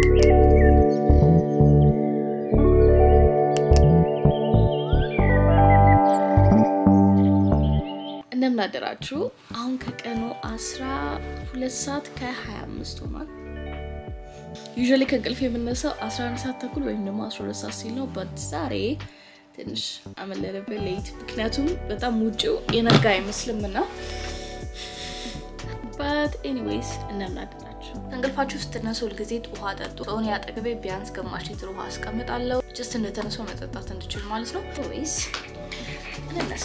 እንደምን አደራችሁ። አሁን ከቀኑ 12 ሰዓት ከ25 ሆኗል። ዩዥዋሊ ከእንቅልፍ የምነሳው 11 ሰዓት ተኩል ወይም ደግሞ 12 ሰዓት ሲል ነው። በት ዛሬ ትንሽ አመለለበት ሌት፣ ምክንያቱም በጣም ውጭው የነጋ አይመስልም እና በት ኤኒዌይስ እንደምን አደራችሁ። ከእንቅልፋችሁ ስትነሱ ሁልጊዜ ውሃ ጠጡ። በሆነ አጠገቤ ቢያንስ ግማሽ ሊትር ውሃ አስቀምጣለሁ፣ ጀስት እንደተነሰው መጠጣት እንድችል ማለት ነው። ወይስ እንነሳ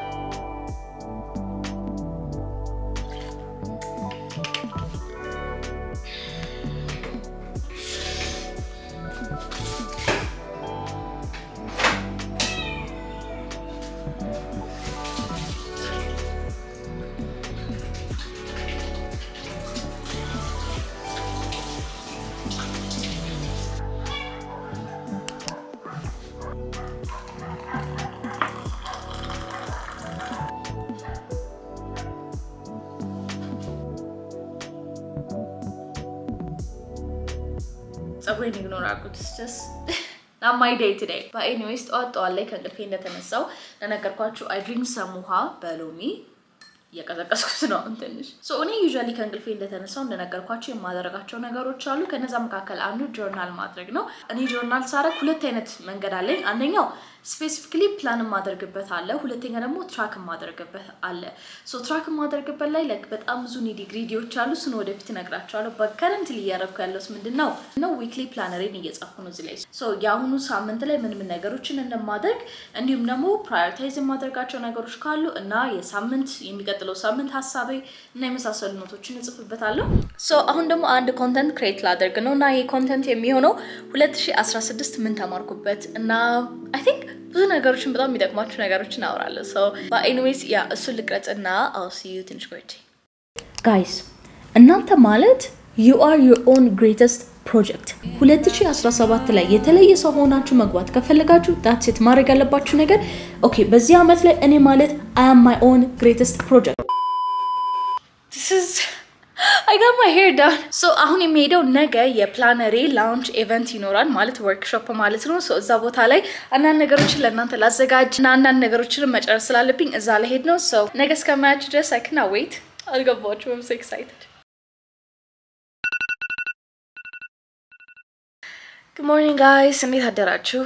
ጸጉሬን ኢግኖር አድርጉት። ስ ናማይ ዴይ ቱዴይ በኤኒዌይስ ጠዋት ጠዋት ላይ ከእንቅልፌ እንደተነሳው ለነገርኳችሁ አይ ድሪንክ ሰም ውሃ በሎሚ እየቀዘቀዝኩት ነው አሁን ትንሽ እኔ ዩዥዋሊ ከእንቅልፌ እንደተነሳው እንደነገርኳቸው የማደርጋቸው ነገሮች አሉ። ከነዛ መካከል አንዱ ጆርናል ማድረግ ነው። እኔ ጆርናል ሳረግ ሁለት አይነት መንገድ አለኝ። አንደኛው ስፔሲፊክሊ ፕላን የማደርግበት አለ። ሁለተኛ ደግሞ ትራክ የማደርግበት አለ። ሶ ትራክ የማደርግበት ላይ ላይክ በጣም ብዙ ኒዲ ግሪዲዎች አሉ። እሱን ወደፊት እነግራቸዋለሁ። በከረንት እያደረግኩ ያለሁት ምንድን ነው ነው ዊክሊ ፕላነሬን እየጻፍኩ ነው እዚህ ላይ ሶ የአሁኑ ሳምንት ላይ ምን ምን ነገሮችን እንደማደርግ እንዲሁም ደግሞ ፕራዮሪታይዝ የማደርጋቸው ነገሮች ካሉ እና የሳምንት የሚቀጥለው ሳምንት ሀሳቤ እና የመሳሰሉ ኖቶችን እጽፍበታለሁ። ሶ አሁን ደግሞ አንድ ኮንተንት ክሬት ላደርግ ነው እና ይህ ኮንተንት የሚሆነው 2016 ምን ተማርኩበት እና አይ ቲንክ ብዙ ነገሮችን በጣም የሚጠቅማችሁ ነገሮችን አወራለሁ። ሶ በኤኒዌይስ ያ እሱን ልቅረጽ እና አው ሲ ዩ ትንሽ ቆይቼ ጋይስ እናንተ ማለት ዩ አር ዩር ኦን ግሬተስት ፕሮጀክት 2017 ላይ የተለየ ሰው ሆናችሁ መግባት ከፈለጋችሁ ዳትሴት ማድረግ ያለባችሁ ነገር ኦኬ፣ በዚህ ዓመት ላይ እኔ ማለት አይ አም ማይ ኦን ግሬተስት ፕሮጀክት አይ ጋት ማይ ሄር ዳውን። ሶ አሁን የሚሄደው ነገ የፕላነሬ ላውንች ኢቨንት ይኖራል ማለት ወርክሾፕ ማለት ነው። ሶ እዛ ቦታ ላይ አንዳንድ ነገሮችን ለእናንተ ላዘጋጅ እና አንዳንድ ነገሮችን መጨረስ ስላለብኝ እዛ ላይ ሄድ ነው። ሶ ነገ እስከማያችሁ ድረስ አይ ካንት ዌይት። አልገባችሁም? አም ሶ ኤክሳይትድ ጉድ ሞርኒንግ ጋይስ፣ እንዴት አደራችሁ?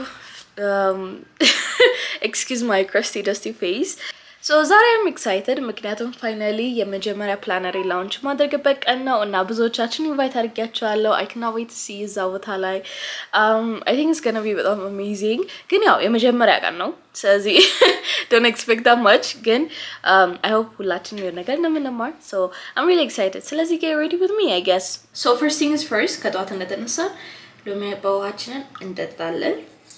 ኤክስኪውዝ ማይ ክረስቲ ደስቲ ፌስ ሶ ዛሬ አም ኤክሳይትድ ምክንያቱም ፋይናሊ የመጀመሪያ ፕላነሪ ላውንች ማድረግበት ቀን ነው እና ብዙዎቻችን ኢንቫይት አድርጊያቸዋለሁ። አይ ካንት ዌይት ሲ እዛ ቦታ ላይ አይ ቲንክ ኢትስ ገና ቢ በጣም አሜዚንግ። ግን ያው የመጀመሪያ ቀን ነው፣ ስለዚህ ዶንት ኤክስፔክት ዳት ማች። ግን አይ ሆፕ ሁላችን የሆነ ነገር እንደምንማር ሶ አም ሪሊ ኤክሳይትድ። ስለዚህ ጌት ሬዲ ዊዝ ሚ አይ ጌስ። ሶ ፈርስት ቲንግስ ፈርስት ከጠዋት እንደተነሳ ሎሚ በውሃችንን እንጠጣለን።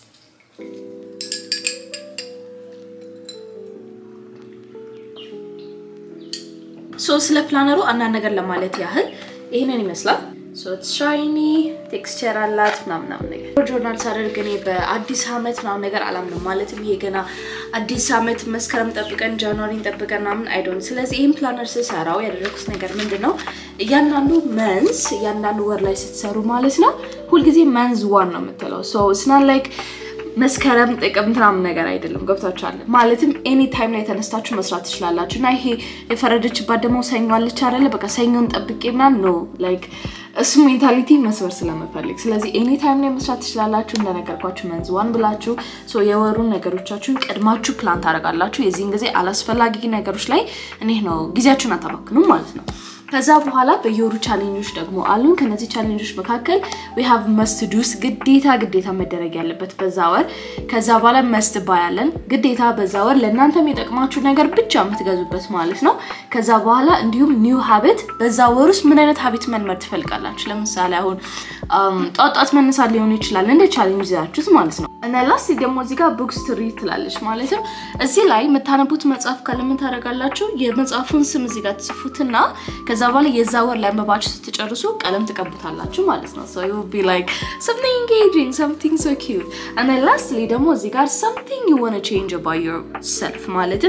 ሶ ስለ ፕላነሩ አንዳንድ ነገር ለማለት ያህል ይህንን ይመስላል። ሻይኒ ቴክስቸር አላት ምናምናም ነገር ጆርናል ሳደርግ እኔ በአዲስ አመት ምናምን ነገር አላምንም። ማለትም ይሄ ገና አዲስ አመት መስከረም ጠብቀን ጃንዋሪን ጠብቀን ምናምን አይዶን። ስለዚህ ይህን ፕላነር ስሰራው ያደረኩት ነገር ምንድን ነው? እያንዳንዱ መንዝ እያንዳንዱ ወር ላይ ስትሰሩ ማለት ነው ሁልጊዜ መንዝ ዋን ነው የምትለው ስናን ላይክ መስከረም ጥቅምት ምናምን ነገር አይደለም። ገብታችኋል? ማለትም ኤኒ ታይም ላይ ተነስታችሁ መስራት ትችላላችሁ። እና ይሄ የፈረደችባት ደግሞ ሰኞ አለች አይደለ? በቃ ሰኞን ጠብቄ ምናምን ነው ላይክ እሱ ሜንታሊቲ መስበር ስለምፈልግ፣ ስለዚህ ኤኒ ታይም ላይ መስራት ትችላላችሁ። እንደነገርኳችሁ መንዝ ዋን ብላችሁ የወሩን ነገሮቻችሁን ቀድማችሁ ፕላን ታደርጋላችሁ። የዚህን ጊዜ አላስፈላጊ ነገሮች ላይ እኔ ነው ጊዜያችሁን አታባክኑም ማለት ነው። ከዛ በኋላ በየወሩ ቻሌንጆች ደግሞ አሉን። ከነዚህ ቻሌንጆች መካከል ዊ ሃቭ መስት ዱስ ግዴታ ግዴታ መደረግ ያለበት በዛ ወር። ከዛ በኋላ መስት ባያለን ግዴታ በዛ ወር ለእናንተ የሚጠቅማችሁ ነገር ብቻ የምትገዙበት ማለት ነው። ከዛ በኋላ እንዲሁም ኒው ሀቢት በዛ ወር ውስጥ ምን አይነት ሀቢት መልመድ ትፈልጋላችሁ? ለምሳሌ አሁን ጧት ጧት መነሳት ሊሆን ይችላል እንደ ቻሌንጅ ይዛችሁት ማለት ነው። እና ላስት ደግሞ እዚህ ጋር ቡክስ ቱ ሪድ ትላለች ማለትም እዚህ ላይ የምታነቡት መጽሐፍ ካለ ምን ታደርጋላችሁ? የመጽሐፉን ስም እዚህ ጋር ትጽፉትና ከዛ በኋላ የዛ ወር ላይ አንብባችሁ ስትጨርሱ ቀለም ትቀቡታላችሁ ማለት ነው። ሶ ዩ ቢ ላይክ something engaging something so cute and then lastly ደግሞ እዚህ ጋር something you want to change about yourself ማለትም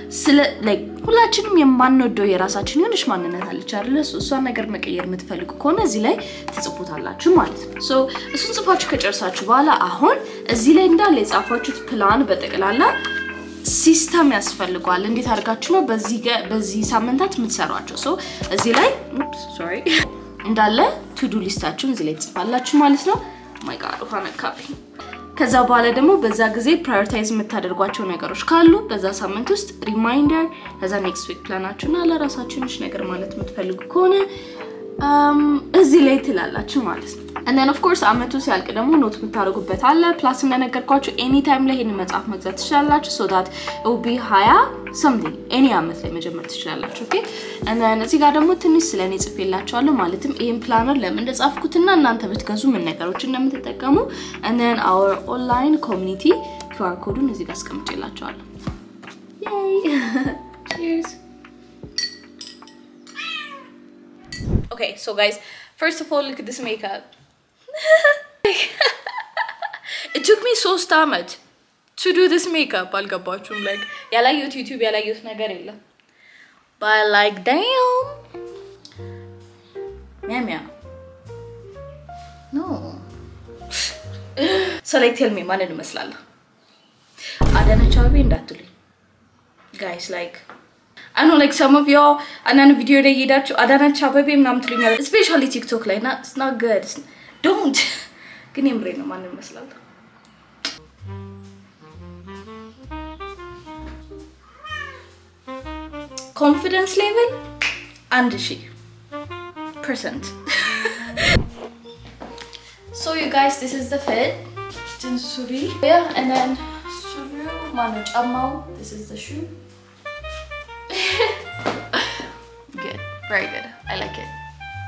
ስለ like ሁላችንም የማንወደው የራሳችን የሆነች ማንነት አለች አይደለ? So እሷን ነገር መቀየር የምትፈልጉ ከሆነ እዚህ ላይ ትጽፉታላችሁ ማለት ነው። So እሱን ጽፋችሁ ከጨርሳችሁ በኋላ አሁን እዚህ ላይ እንዳለ የጻፋችሁት ፕላን በጠቅላላ ሲስተም ያስፈልገዋል። እንዴት አድርጋችሁ ነው በዚህ ገ- በዚህ ሳምንታት የምትሰሯቸው? ሶ እዚህ ላይ ሶሪ እንዳለ ቱዱ ሊስታችሁን እዚህ ላይ ትጽፋላችሁ ማለት ነው። ማይ ጋድ ውሃ ነካብኝ። ከዛ በኋላ ደግሞ በዛ ጊዜ ፕራዮሪታይዝ የምታደርጓቸው ነገሮች ካሉ በዛ ሳምንት ውስጥ ሪማይንደር፣ ከዛ ኔክስት ዊክ ፕላናችሁና ለራሳችሁ ትንሽ ነገር ማለት የምትፈልጉ ከሆነ um, እዚህ ላይ ትላላችሁ ማለት ነው። and then of course አመቱ ሲያልቅ ደግሞ ኖት የምታደርጉበት አለ። ፕላስ እንደነገርኳችሁ ኤኒ ታይም ላይ ይሄን መጽሐፍ መግዛት ትችላላችሁ። so that it will be 20 something ኤኒ አመት ላይ መጀመር ትችላላችሁ። ኦኬ and then እዚህ ጋር ደግሞ ትንሽ ስለ እኔ ጽፌላችኋለሁ። ማለትም ይሄን ፕላነር ለምን እንደጻፍኩትና እናንተ ብትገዙ ምን ነገሮች እንደምትጠቀሙ and then our online community QR ኮዱን እዚህ ጋር አስቀምጬላችኋለሁ። Yay! Cheers! Okay, so guys, first of all, look at this makeup. it took me ሶስት አመት to do this makeup. አልገባችሁም? like ያላየሁት ዩቲዩብ ያላየሁት ነገር የለም። But like damn. ሚያ ሚያ no. so like tell me ማንን እመስላለሁ? አዳነች አቤቤ እንዳትሉኝ guys like I know like some of y'all አንዳንድ ቪዲዮ ላይ ሄዳችሁ አዳነች አቤቤ ምናምን ትሉኛል ስፔሻሊ ቲክቶክ ላይ እና it's not good It's- don't ግን የምሬ ነው ማንን እመስላለሁ ኮንፊደንስ ሌቭል አንድ ሺህ ፐርሰንት So you guys, this is the fit. Just suri. Yeah, and then suri mano chamao. This is the shoe. good, very good. I like it.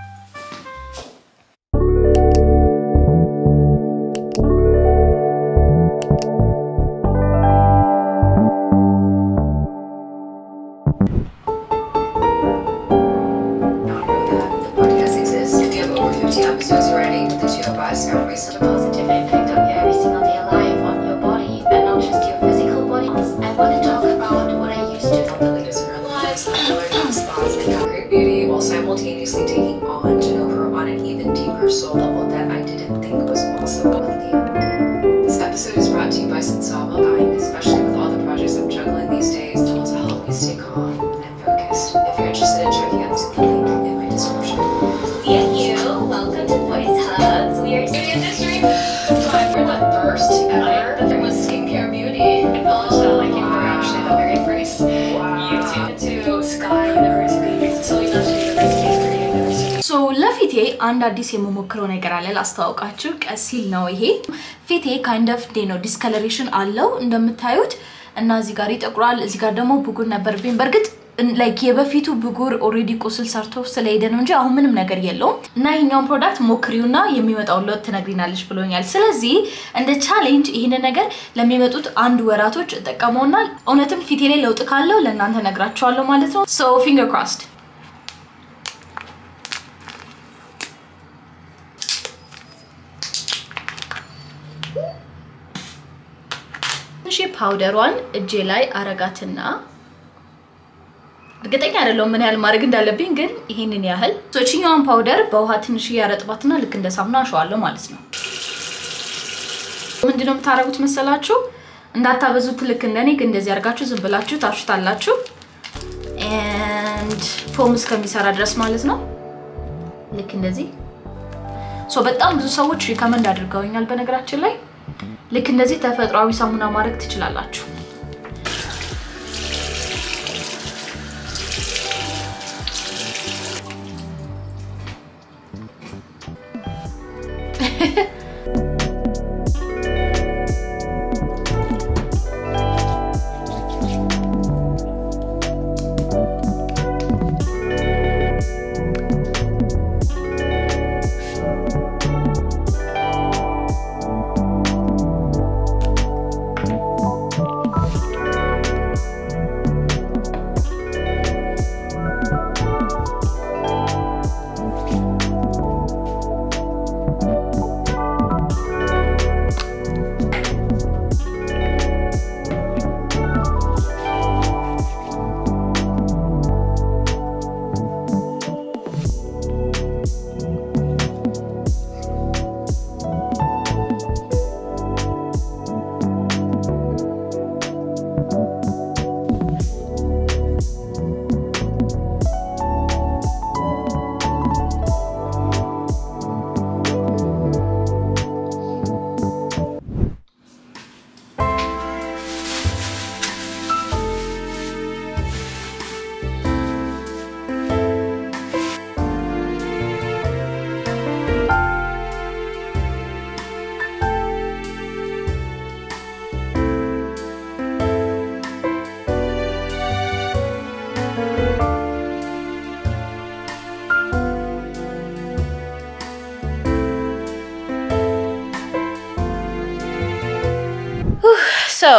The podcast exists. We have over 50 episodes already with the two of us. Our recent positive impact on your every single day life, on your body, and not just your physical body. I want to talk about what I used to know the latest in our lives, learn new spots, and have great beauty, while simultaneously taking on to know her on an even deeper soul level that I didn't think was possible with Leah. This episode is brought to you by Sensaba, especially with all the projects I'm juggling these days. Tools to help me stay calm and focused. If you're interested in checking out the link in my description. Yeah, you. Welcome to Voice Hugs. We are in the industry. Time for the first ever. There was skincare beauty. Acknowledge that like you were actually the very first YouTube to Sky University, Selena University, Korea University. ሶ ለፊቴ አንድ አዲስ የምሞክረው ነገር አለ ላስተዋውቃችሁ። ቀሲል ነው ይሄ ፊቴ ካይንድ ኦፍ ዴ ነው ዲስከለሬሽን አለው እንደምታዩት እና እዚህ ጋር ይጠቁራል፣ እዚህ ጋር ደግሞ ብጉር ነበርብኝ። በእርግጥ ላይክ የበፊቱ ብጉር ኦልሬዲ ቁስል ሰርቶ ስለሄደ ነው እንጂ አሁን ምንም ነገር የለውም። እና ይሄኛውን ፕሮዳክት ሞክሪውና የሚመጣውን ለውጥ ትነግሪናለች ብሎኛል። ስለዚህ እንደ ቻሌንጅ ይህንን ነገር ለሚመጡት አንድ ወራቶች እጠቀመውና እውነትም ፊቴ ላይ ለውጥ ካለው ለእናንተ ነግራቸዋለሁ ማለት ነው። ሶ ፊንገር ክሮስድ ትንሽ ፓውደሯን እጄ ላይ አረጋትና እርግጠኛ አይደለሁም ምን ያህል ማድረግ እንዳለብኝ፣ ግን ይሄንን ያህል ሶችኛዋን ፓውደር በውሃ ትንሽ እያረጥባትና ልክ እንደ ሳሙና አሸዋለሁ ማለት ነው። ምንድነው የምታደርጉት መሰላችሁ? እንዳታበዙት። ልክ እንደኔ ግን እንደዚህ አድርጋችሁ ዝም ብላችሁ ታሹታላችሁ ኤንድ ፎም እስከሚሰራ ድረስ ማለት ነው። ልክ እንደዚህ ሶ በጣም ብዙ ሰዎች ሪከመንድ አድርገውኛል። በነገራችን ላይ ልክ እንደዚህ ተፈጥሯዊ ሳሙና ማድረግ ትችላላችሁ። ሶ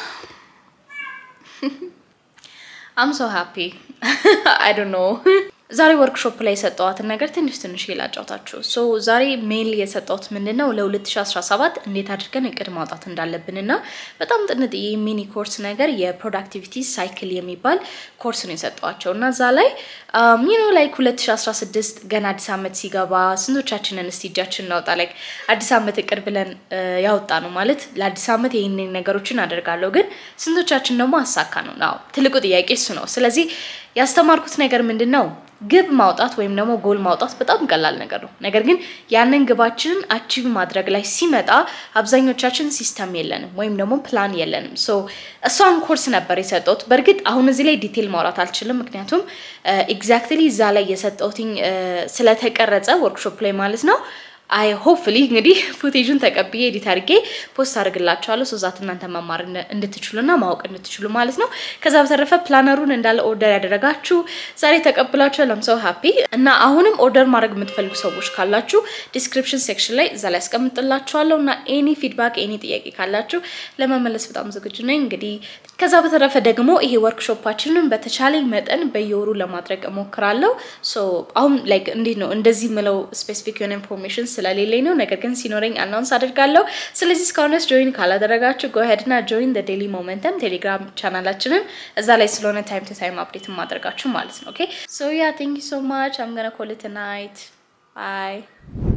አም ሶ ሃፒ አይ ዶንት ኖ ዛሬ ወርክሾፕ ላይ የሰጠዋትን ነገር ትንሽ ትንሽ ላጫውታችሁ። ሶ ዛሬ ሜል የሰጠሁት ምንድን ነው ለ2017 እንዴት አድርገን እቅድ ማውጣት እንዳለብን እና በጣም ጥንጥዬ ሚኒ ኮርስ ነገር የፕሮዳክቲቪቲ ሳይክል የሚባል ኮርስ ነው የሰጠዋቸው እና እዛ ላይ ሚኖ ላይክ 2016 ገና አዲስ ዓመት ሲገባ ስንቶቻችንን እስቲ እጃችን እናውጣ ላይክ አዲስ ዓመት እቅድ ብለን ያወጣ ነው ማለት ለአዲስ ዓመት ይህንን ነገሮችን አደርጋለሁ ግን ስንቶቻችን ደግሞ አሳካ ነው ናው ትልቁ ጥያቄ እሱ ነው። ስለዚህ ያስተማርኩት ነገር ምንድን ነው ግብ ማውጣት ወይም ደግሞ ጎል ማውጣት በጣም ቀላል ነገር ነው። ነገር ግን ያንን ግባችንን አቺቭ ማድረግ ላይ ሲመጣ አብዛኞቻችን ሲስተም የለንም ወይም ደግሞ ፕላን የለንም። ሶ እሷን ኮርስ ነበር የሰጠሁት። በእርግጥ አሁን እዚህ ላይ ዲቴል ማውራት አልችልም፣ ምክንያቱም ኤግዛክትሊ እዛ ላይ የሰጠሁትኝ ስለተቀረጸ ወርክሾፕ ላይ ማለት ነው። አይ ሆፕፍሊ እንግዲህ ፉቴጁን ተቀብዬ ኤዲት አድርጌ ፖስት አድርግላችኋለሁ ሶዛት እናንተ መማር እንድትችሉና ማወቅ እንድትችሉ ማለት ነው። ከዛ በተረፈ ፕላነሩን እንዳለ ኦርደር ያደረጋችሁ ዛሬ ተቀብላችኋል። ለምሰው ሀፒ እና አሁንም ኦርደር ማድረግ የምትፈልጉ ሰዎች ካላችሁ ዲስክሪፕሽን ሴክሽን ላይ እዛ ላይ ያስቀምጥላችኋለሁ እና ኤኒ ፊድባክ ኤኒ ጥያቄ ካላችሁ ለመመለስ በጣም ዝግጁ ነኝ። እንግዲህ ከዛ በተረፈ ደግሞ ይሄ ወርክሾፓችንን በተቻለኝ መጠን በየወሩ ለማድረግ እሞክራለሁ። ሶ አሁን ላይክ እንዴት ነው እንደዚህ ምለው ስፔሲፊክ የሆነ ኢንፎርሜሽን ስለሌለኝ ነው። ነገር ግን ሲኖረኝ አናውንስ አድርጋለሁ። ስለዚህ እስካሁን ድረስ ጆይን ካላደረጋችሁ ጎሄድ ና ጆይን ዴሊ ሞመንተም ቴሌግራም ቻናላችንን እዛ ላይ ስለሆነ ታይም ቱ ታይም አፕዴት ማድረጋችሁ ማለት ነው። ኦኬ ሶ ያ ቴንክ ዩ ሶ ማች አም ገና ኮል ኢት ናይት ባይ